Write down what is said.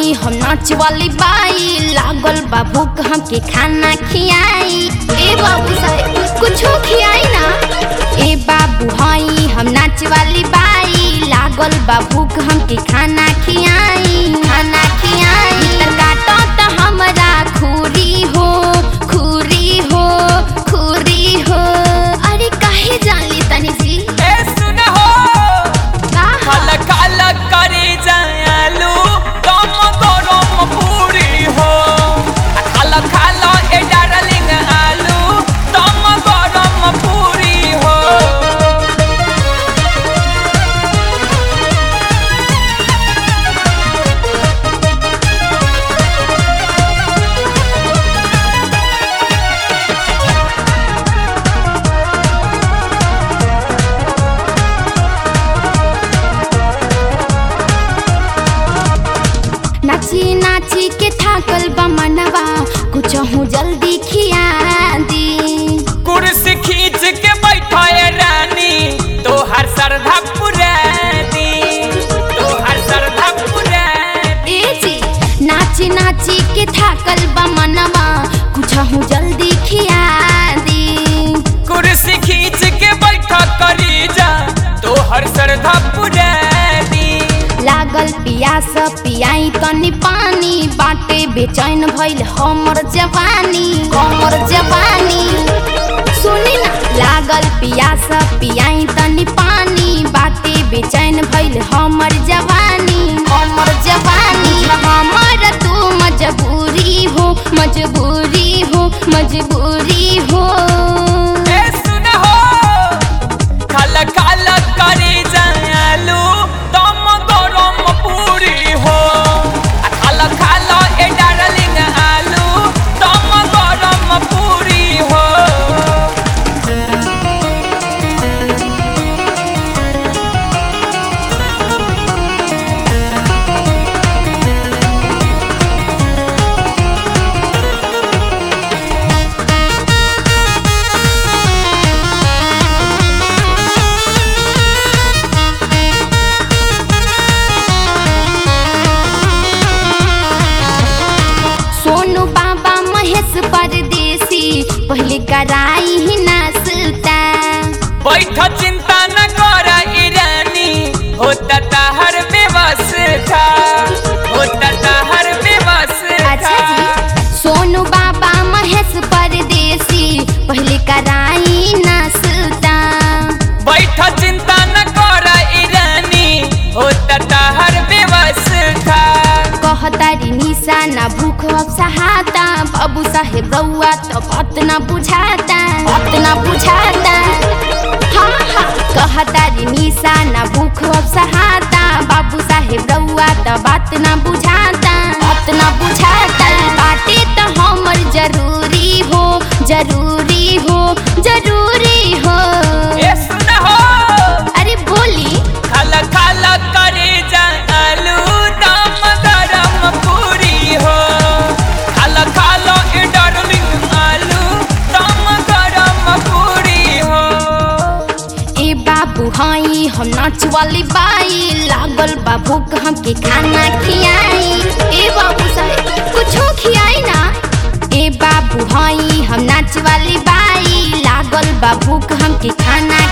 हई हम नाच वाली बाई लागल बा भूख हमके खाना खियाई ए बाबू साहेब कुछो खियाई ना ए बाबू हई हम नाच वाली बाई लागल बा भूख हमके खाना खियाई खाना खियाई तर काटो त हमरा खूरी हो खूरी हो खूरी हो अरे काहे जान तनी सी ए सुन हो का काला काला करे जालू कम गरम पूरी हो आ खाला खाला ए डार्लिंग आलू कम गरम पूरी हो नाची नाची के थाकल बा मनवा कुछ हूँ जल्दी खिया दी कुर्सी खींच के बैठाए रानी तो हर श्रद्धा पुरानी तो हर श्रद्धा पुरानी ए जी नाची नाची के थाकल बा मनवा कुछ हूँ जल्दी खिया दी कुर्सी खींच के बैठा करी जा तो हर श्रद्धा पुरानी लागल पियास पियाई तनी पानी बाटे बेचैन भइल हमर जवानी हमर जवानी सुनी ना लागल पियास पियाई तनी पानी बाटे बेचैन भइल हमर जवानी हमर जवानी हमर तू मजबूरी हो मजबूरी हो मजबूरी हो ए सुन हो खाला खाला करे जालू दम गरम पूरी हो आ खाला खाला ए डार्लिंग आलू दम गरम पूरी हो सोनू बाबा महेश परदेसी पहले कराई ही नाश्ता बैठ चिंता न कर ईरानी होता ताहर व्यवस्था होता ताहर व्यवस्था अच्छा जी सोनू बाबा महेश परदेसी पहले कराई नाश्ता बैठ चिंता न कर ईरानी होता ताहर व्यवस्था कहतारी निशा ना भूख अब सहाता बाबू साहेब रउआ तो बात ना बुझाता बात ना बुझाता हाँ हाँ कहतारी निशा ना भूख अब सहाता बाबू साहेब रउआ तो बात ना बुझाता बात ना बुझाता बाटे तो हमर जरूरी हो जरूरी हो जरूरी हो ए सुन हो अरे बोली खाला खाला करे जा आलू दम गरम पूरी हो खाला खाला ए डार्लिंग आलू दम गरम पूरी हो ए बाबू हई हम नाच वाली बाई लागल बा भूख हमके खाना खियाई ए बाबू साहेब कुछो खियाई ना ए बाबू हई हम नाच वाली बाई लागल बा भूख हमके खाना